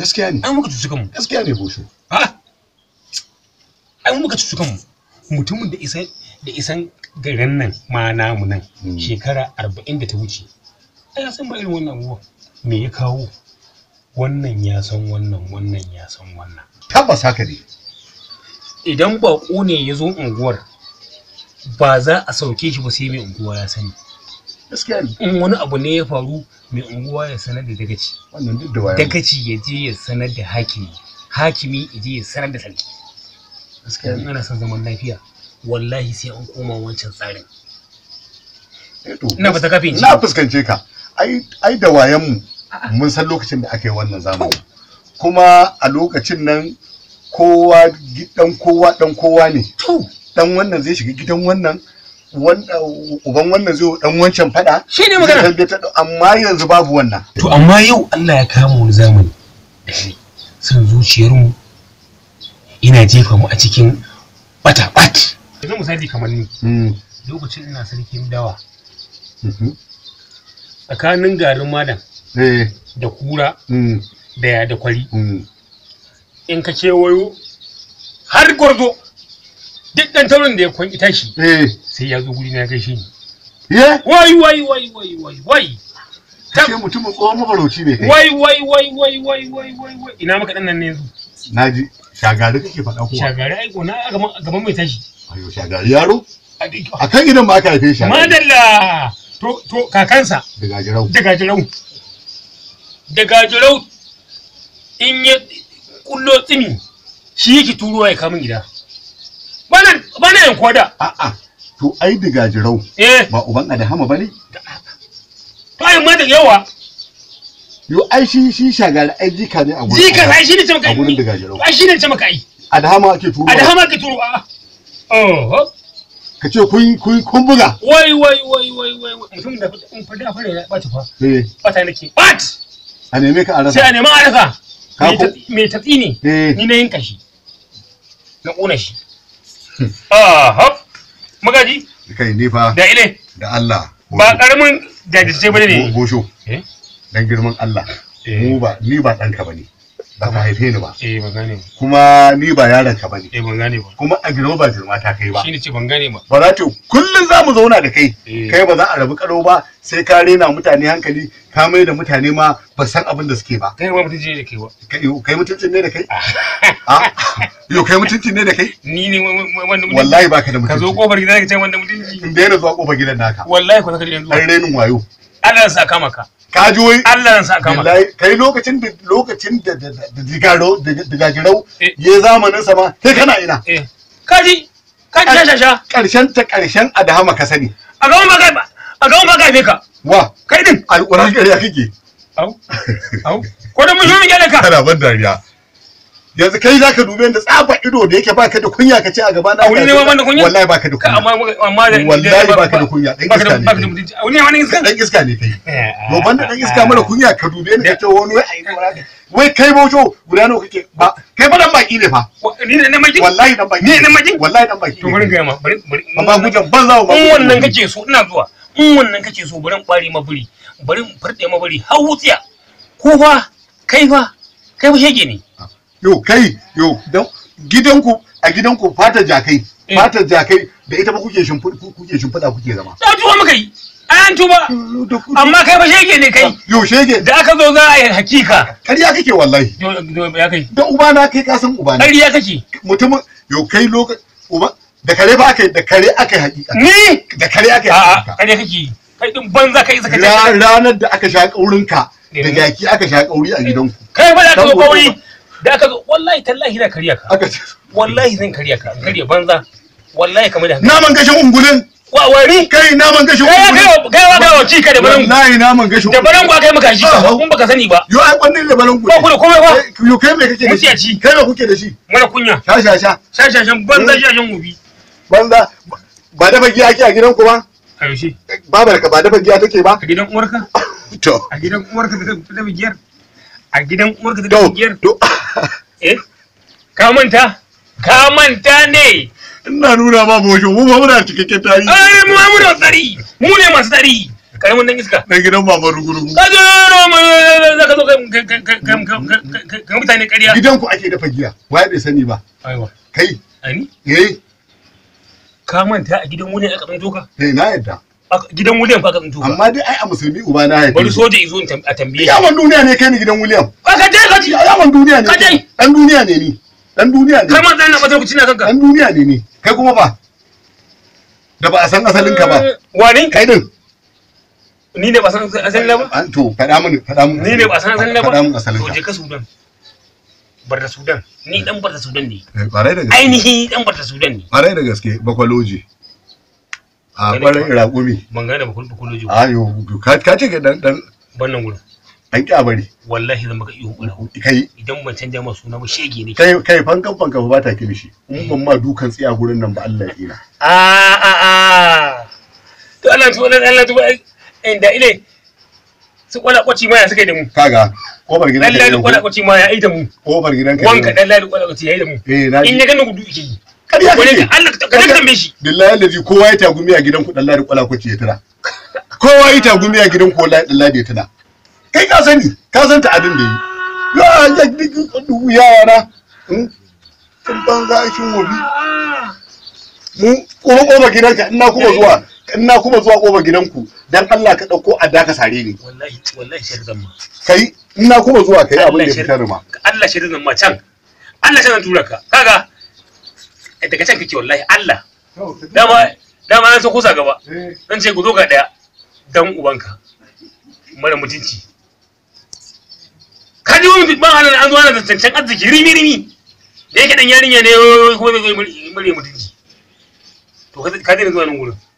gaskiya ne ai muka cuci kanmu gaskiya ne bosho ha ai muka cuci kanmu mutumin da isan da isan garin nan ma namu nan Mm. shekara arba'in da ta wuce ai ya san ba irin wannan abubuwa me ya kawo wannan ya san wannan wannan ya san wannan tabbas haka ne idan baƙo ne ya zo unguwar ba za a sauke shi ba sai mai unguwa ya sani gaskiya ne in wani abu ne ya faru mai unguwa ya sanar da dagaci wannan duk da wayan dagaci ya je ya sanar da hakimi hakimi ya je ya sanar da sarki gaskiya in ne ana son zaman lafiya wallahi sai an koma wancan tsarin Eh to, ina fata kafin na fuskance ka ai ai da wayan mu mun san lokacin da aka yi wannan zamani kuma a lokacin nan kowa gidan kowa dan kowa ne to dan wannan zai shiga gidan wannan wanda uban wannan zai dan wancan fada shi ne zai magana tarbiyyar da- amma yanzu babu wannan to amma yau Allah ya kama wani zamani da shi san zuciyarmu ina jefa mu a cikin bata-bat yanzu misali kamar ni Mm, lokacin ina sarkin dawa mhm. tsakanin garin malam eh da kura mm, da ya da kwari mm. in ka kewayo har gwarzo duk ɗan taurin da ya kwan ita shi eh sai ya zo guri na gaishe ni ye wai wai wai wai wai wai Ta- kashe mutumin tsohon mafarauci ne kai wai wai wai wai wai wai wai wai ina maka ɗan nan ne yanzu naji shagari kake faɗa kuwa shagari ai gona a gaban a gaban mai tashi ayo shagari yaro A dai- a kan gidan ma aka haife shi madalla to to kakansa daga jirau daga jirau daga jirau in ya kullo tsimi shi yake turuwa ya kamun gida bana bana yan koda a'a to ai daga jirau eh ba uban adahama bane to ai ma da yawa yo ai shi shi shagari ai jika ne a gurin jika ai shi ne ce maka a gurin daga jirau ai shi ne ce maka ai adahama ake turo a da hama ka turo a oh ka ce kun kun kun buga wai wai wai wai wai wai. mutum da in fa da fara ya ɓaci fa eh bata nake bat a neme ka a sai a rasa nemi a rasa Ka Mai ko- tatsi- mai tatsi ne eh ni na yanka shi na ƙona shi ah hop magaji kai ne fa da ile da Allah ba ƙaramin jajirce ba Bo- ne bosho eh dan girman Allah Eh. mu ba ni ba ɗanka bane ba ka haife ni ba eh ban gane ba kuma ni ba yaron ka bane eh ban gane ba kuma a girma ba girma ta kai ba shine ce ban gane ba ba za ta kullum za mu zauna da kai Eh. kai ba za a rabu karo ba sai ka rena mutane hankali ka mai da mutane ma ba san abin da suke ba kai ma mutum ne da kai ba Kai- yo, kai mutuncin ne da kai a yo kai mutuncin ne da kai ni ne wa- wa- wanda mutum wallahi baka da ka zo mutunci kofar gida ka ce wanda mutunci in daina zuwa kofar gidan naka wallahi ko saka yanzu dan renin wayo Allah ya sa kama ka ka ji wai Allah ya sa kama ka Wallahi, kai lokacin da lokacin da da da- da digaro da digagirau Eh. ya zamanin sa ma kai kana ina eh kaji kaji sha sha sha karshen ta karshen adahama ka sani a gaban ma kai a gaban ma kai ka wa kai din alƙur'an gari ya kake au au ko da mun yi gyara ka kana ban dariya yanzu kai zaka dube da tsafa ido da yake baka da kunya ka ce a gaba na A wuri ne ma ban da kunya? wallahi baka da ka kunya amma amma da Wallahi baka da kunya, dan baka da iska ne baka da kai. mutunci a wani wani iska dan iska ne kai Eh, to banda dan iska mara kunya ka dube ni ka ce wani wai ai wai- wai kai bojo guda nawa kake ba kai fa dan baki ne fa Wa- ni ne na maki wallahi dan baki Ni dan baki? wallahi dan baki to bari ga ma bari bari ba gujan ban zawo ba in wannan kake so ina zuwa in wannan kake so bari in bare ma buri bari in farɗe ma buri har wutsiya ko fa kai fa kai fa shege ne yo kai yo dan gidanku a gidanku fatar jakai Eh. fatar jakai da ita ba kuke shimfiɗa kuke shimfiɗa kuke zama da tuba maka yi an tuba amma kai fa shege ne kai yo shege da aka zo za a yi hakika ƙarya kake wallahi Do- do- ya kai da ubana kai ka san ubana ƙarya kake mutumin yo kai lokaci uba da kare ba aka yi da kare aka yi hakika ni da kare aka yi a'a hakika ƙarya kake kai din banza kai saka Ra- ce ranar da aka sha kaurinka da Eh. jaki aka sha kauri a gidanku kai fa da aka zo Dan kawai da aka zo wallahi tallahi da kariya ka aka ce wallahi zan kariya ka kariya banza wallahi kamar da naman gashin ungulin wa wari kai naman gashin kai ungulin kai kai wa kai wa cika da barangu wallahi naman gashin da barangu kai maka shi Ah. kun baka sani ba yo ai kwannin da balangu ba ku da komai ba yo kai me kake da shi Mutiyaci. kai me kuke da shi mara kunya sha sha sha shashashan banza shashan gobi banza ba dafa giya ake a gidanku ba a yaushe babar ka ba dafa giya take ba a gidan uwarka to a gidan uwarka da ta tafi giyar a gidan uwarka da ta to tafi giyar to eh ka manta ka manta ne ina nuna ma bosho mu ba muna cikakken tarihi ai mu mu da tsari mu ne masu tsari karamin dan iska na gidan baban rugurugu ka zo za ka zo ka mutane ƙarya gidanku ake dafa giya waye bai sani ba aiwa kai ani eh ka manta a gidan wani aka tsinto ka eh na yadda A gidan William fa aka tsinto ka amma dai ai a musulmi uba na haife bari ni. soja izo in tam- a tambaye shi yawan duniya ne kai ni gidan William ka je ka ji yawan duniya ne Ka je. dan duniya ne ni dan duniya kai ne ma zan na bazar kuci na kanka dan duniya ne ni kai kuma ba da ba a san asalin ka ba wani kai din ni ne ba san asalin na ba an to faɗa mini faɗa mini ni ne ba san asalin na ba faɗa mini asalin to ka je ka Sudan barda Sudan ni dan barda Sudan ne Eh, ƙwarai da gaske ainihi dan barda Sudan ne ƙwarai da gaske bakwaloji a Wani ƙwarai kwa- raƙumi ban gane ba kullu kullu ayo ka ka ce ka dan dan bannan gurin dan kyabari wallahi zan maka iyo kula kai idan ban canja ma suna ba shege ne kai kai fankan fankan ba ta kilishi in ban ma dukan tsiya gurin nan ba Allah ya tsira a a a to Allah to Allah Allah to inda ile su kwala kwaci ma ya suka yi da mu kaga kofar gidan dan ka ladi kwala kwaci ma ya yi da mu kofar gidan ka wanka dan ladi kwala kwaci ya yi da mu eh na in ji ya gani gudu yake yi ƙarya wani kake ka Allah ka ka tambaye shi billahi allazi kowa ya tagumi a gidan ku dan ladi kwala kwaci ya tira kowa ya tagumi a gidan ku wallahi dan ladi ya tira kai ka sani ka san ta abin da yi ya ya duk yara na kun banza shin wobi mu kuma kofar gidanka ina kuma zuwa ina kuma zuwa kofar gidanku dan Allah ka dauko adda ka sare ni wallahi wallahi shirin zan ma kai ina kuma zuwa kai abin Allah da ya shirin fitar ma Allah shirin zan ma can Allah shirin zan tura ka kaga daga can kake wallahi Allah dama dama na so kusa gaba zan ce ku zo ga daya dan ubanka mara mutunci ka ji wani ban halin an zo ana zancen arziki rimi rimi da yake dan yarinya ne kuma zai zo mure mutunci to ka ka daina zuwa nan gurin